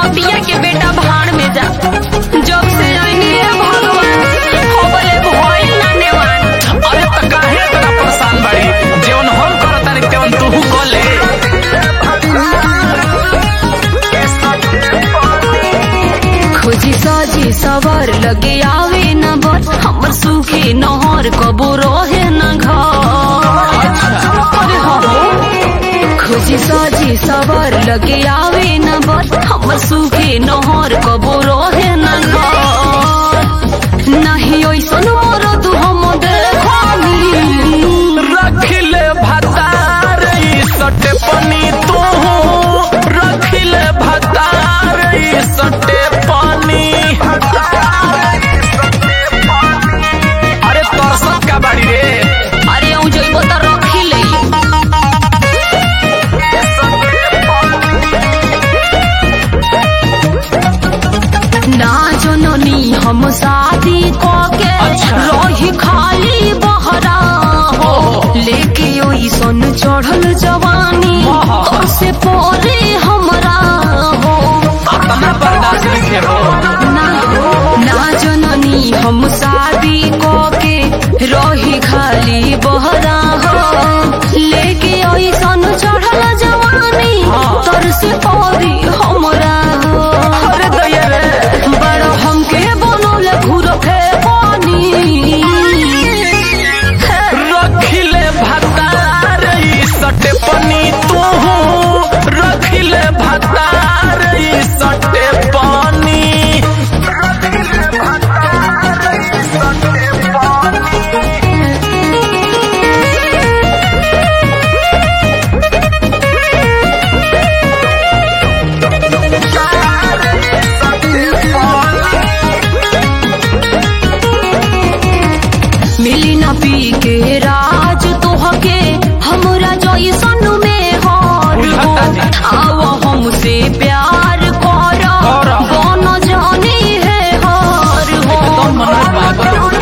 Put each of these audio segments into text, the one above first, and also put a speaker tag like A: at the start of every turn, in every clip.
A: नदिया के बेटा भाड़ में जा जब से आईनी है भगवान हो बोले भइल ना नेवान
B: अरे त काहे इतना परेशान बाड़ी जेवन हम करतानी तेवन तू कर ले
A: खोजी साजी सवर लगे आवे न बर हमर सूखे नहर कबो रहे न घर अरे हो खोजी साजी सवर लगे आवे न बर हमर सूखे नहर कबो रहे न घर नहीं ओइसन मोर तू हम देखनी
B: रखिले भतार ई सटे पनी तू रखिले भतार ई सटे पानी अरे तरसत का बाड़ी रे
A: अरे ऊ जइबो त रखी ले ना जननी हम शादी के
B: अच्छा।
A: रही खाली बहरा हो लेके ओई सन चढ़ल जवानी
B: वाह।
A: कैसे पोरे हमरा हो
B: अपना बर्दाश्त नहीं हो
A: ना ना जननी हम शादी के रही खाली बहरा हो लेके ओई सन चढ़ल जवानी
B: हाँ।
A: तर से पोरी हमरा हो
B: अरे दैया रे
A: बड़ हमके बनौले घूर फे पानी
B: रखिले भतार ई सटे पनी तू रखिले भतार ई सटे पानी
A: मिली ना पी के राज तोहके हमरा जैसन में हार हो आओ हमसे प्यार कर
B: कर।
A: बन जानी है हार हो
B: एकदम मनोज बाबा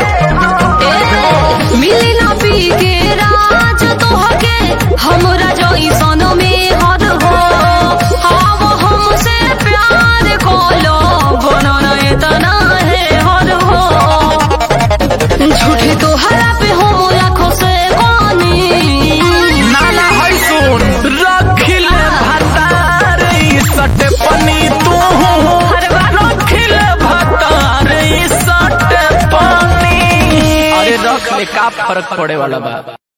A: ए, मिली ना पी के राज तोहके हमरा जैसन में हर हो आओ हमसे प्यार कलो बनना इतना है हर हो झूठे तो हरा पे हो लाखों से पानी
B: नाना है सुन रखिले भतार ई सटे पनी तू रखिले भतार ई सटे पानी अरे रख ले का फर्क पड़े वाला बा